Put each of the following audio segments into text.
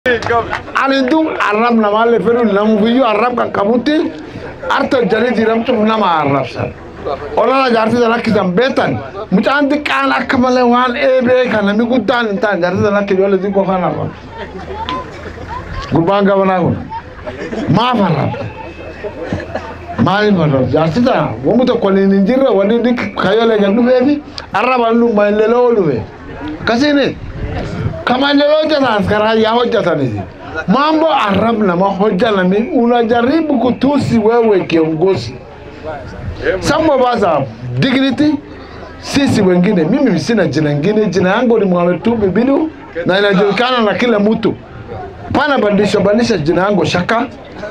alidu arab na male fenu na mufiyu arab ka kabuti arta jari diram tu na ma arab san ona na jarti da kisan betan mutan di kan akamale wan ebe kana mi gudan tan jarti da ki dole di ko kana ba gurbanga wana ko ma fara mali fara jarti da wo muta ko ni njira wani di kayole ga du bebi araba lu ma lelo lu be kasine kama lelo jana askara ya hojja ne mambo arab na mahoja na mi unajaribu kutusi wewe kiongozi some of us have dignity sisi wengine mimi sina jina ingine jina yangu ni Mohamed Tubi Bidu na inajulikana na kila mtu pana bandisha bandisha jina yangu shaka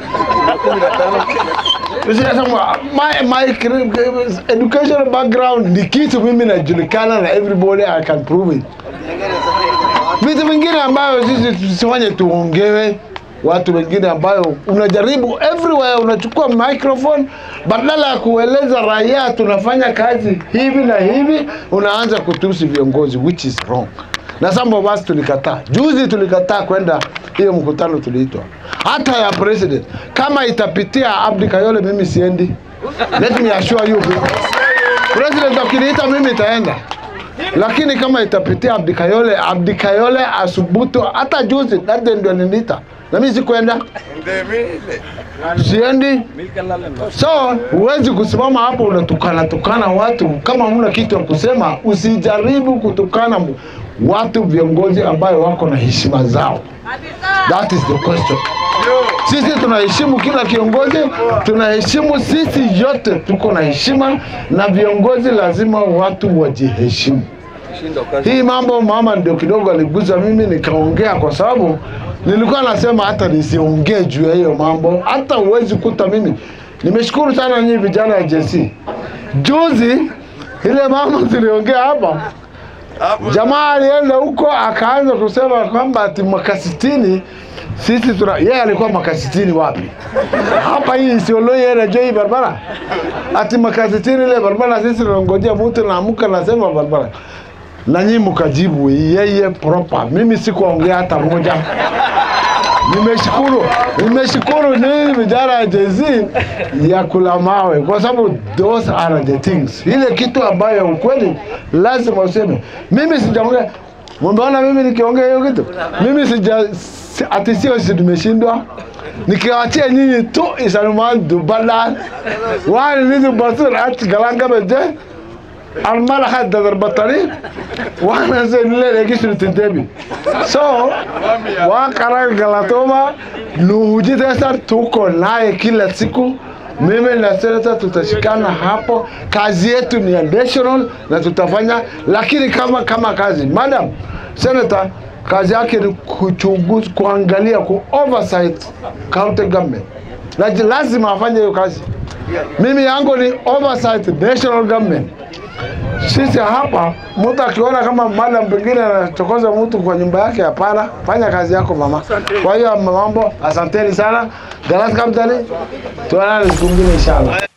Sasa, my, my educational background ni kitu mimi najulikana na everybody I can prove it vitu vingine ambayo sisi tusifanye tuongewe watu wengine ambayo unajaribu everywhere unachukua microphone badala ya kueleza raia tunafanya kazi hivi na hivi unaanza kutusi viongozi which is wrong na some of us tulikataa juzi tulikataa kwenda hiyo mkutano tuliitwa hata ya president kama itapitia Abdi Kayole mimi siendi let me assure you president akiniita mimi itaenda lakini kama itapitia Abdi Kayole, Abdi Kayole asubutu. Hata juzi dade ndio nilita na mimi sikwenda, siendi. So huwezi kusimama hapo unatukana tukana watu kama huna kitu ya kusema. Usijaribu kutukana watu viongozi ambayo wako na heshima zao. That is the question. Sisi tunaheshimu kila kiongozi, tunaheshimu sisi yote, tuko na heshima na viongozi lazima watu wajiheshimu. Hii mambo mama ndio kidogo aliguza mimi nikaongea, kwa sababu nilikuwa nasema hata nisiongee juu ya hiyo mambo, hata huwezi kuta mimi. Nimeshukuru sana nyinyi vijana ya JC. Juzi ile mambo tuliongea hapa, jamaa alienda huko akaanza kusema kwamba ati mwaka sitini sisi tuna yeye alikuwa mwaka sitini wapi? Hapa hii Isiolo yeye anajua hii barabara. Ati mwaka sitini ile barabara sisi tunangojea mtu naamka nasema barabara. Na nyinyi mkajibu yeye proper. Mimi sikuongea hata moja. Nimeshukuru, nimeshukuru nyinyi vijana ya Jay-Z ya kula mawe, kwa sababu those are the things, ile kitu ambayo ukweli lazima useme. Mimi sijaongea Mumeona mimi nikiongea hiyo kitu? Mimi sija si- ati sio si tumeshindwa. Nikiwachia nyinyi tu isanuman dubala. Wani nizu basur ati galanga beje. Almala hadda darbatani. Wana se nile registre tintebi. So, wa karang galatoma nuhuji tesar tuko naye kila siku mimi na senata tutashikana hapo. Kazi yetu ni ya national na tutafanya, lakini kama kama kazi, madam senator, kazi yake ni kuchunguza, kuangalia, ku oversight county government, na ji- lazima afanye hiyo kazi. Mimi yangu ni oversight national government. Sisi hapa mtu akiona kama madam pengine anachokoza mtu kwa nyumba yake, hapana, fanya kazi yako mama. Kwa hiyo mambo, asanteni sana. Galas Kamtani, tuonane siku ingine inshallah.